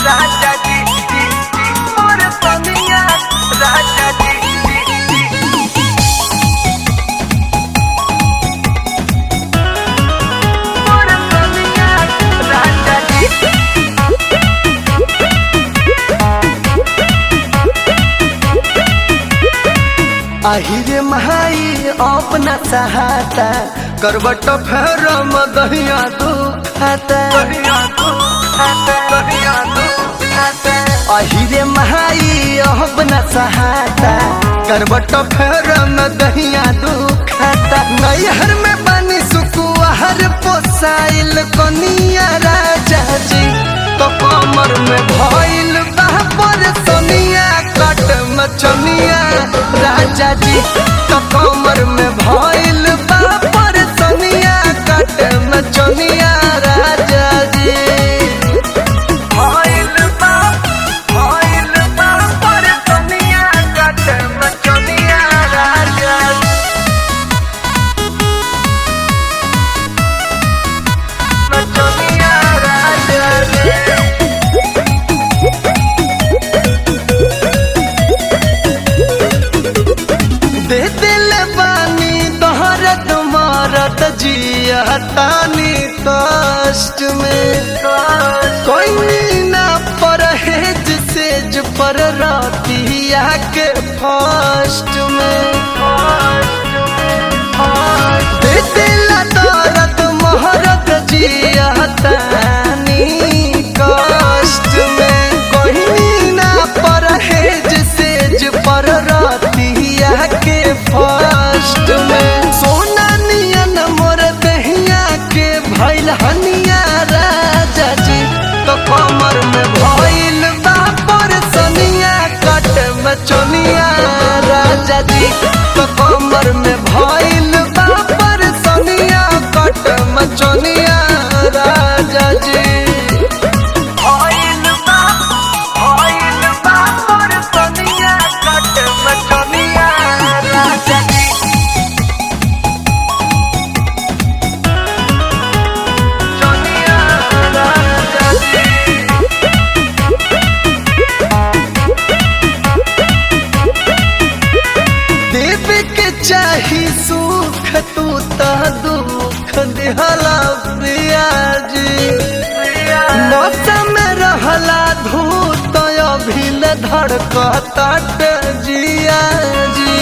राजा जी जी जी मोर सोनिया राजा जी जी जी मोर सोनिया राजा जी আহিरे महाई अपना सहाता करबट फेर मदहिया तू खाता कहिया तू आता कहिया तू आता আহিरे महाई अपना सहाता करबट फेर मदहिया तू खाता नैहर में बनी सुकुआर पोसाइल कनिया राजा जी तो कमर में भइल बापर सोनिया कट मचनिया राजा जी तो कमर में भइल बापर सोनिया कट मचनिया राजा जी भइल बा भइल बा पर सोनिया कट मचनिया राजा मचनिया राजा दे दिल बानी तोहरत मारत जिया तानी कष्ट में कोई ना परहेज सेज पर रातिया के फर्स्ट में दे दिल दौरत मोहरत जिया तानी कष्ट में कोई ना परहेज सेज पर रातिया के फर्स्ट में सोना नियन मोर दहिया के भइल हनिया राजा जी तो कमर में भइल बापर सनिया कट मचनिया राजा जी तो कमर में भइल बापर सनिया कट मचनिया राजा जी भइल बा भइल बा पर सोनिया कट मचनिया राजा जी सोनिया राजा जी देव के चाही सुख तू त दुख दिहला पियाजी मौसम में रहला धूत अभिल धड़कता जिया जी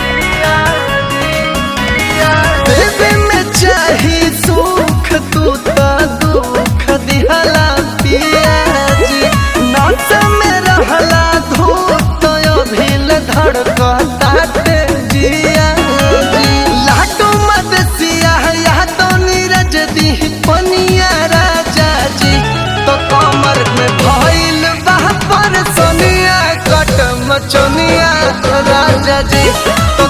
देव में चाही सुख तू त दुख दिहला पियाजी मौसम में रहला धूत अभिल धड़कता जिया जी लाडू मदसिया या तो नीरज दी पनिया राजा जी तो कमर में भइल बापर सोनिया कट मचनिया राजा जी तो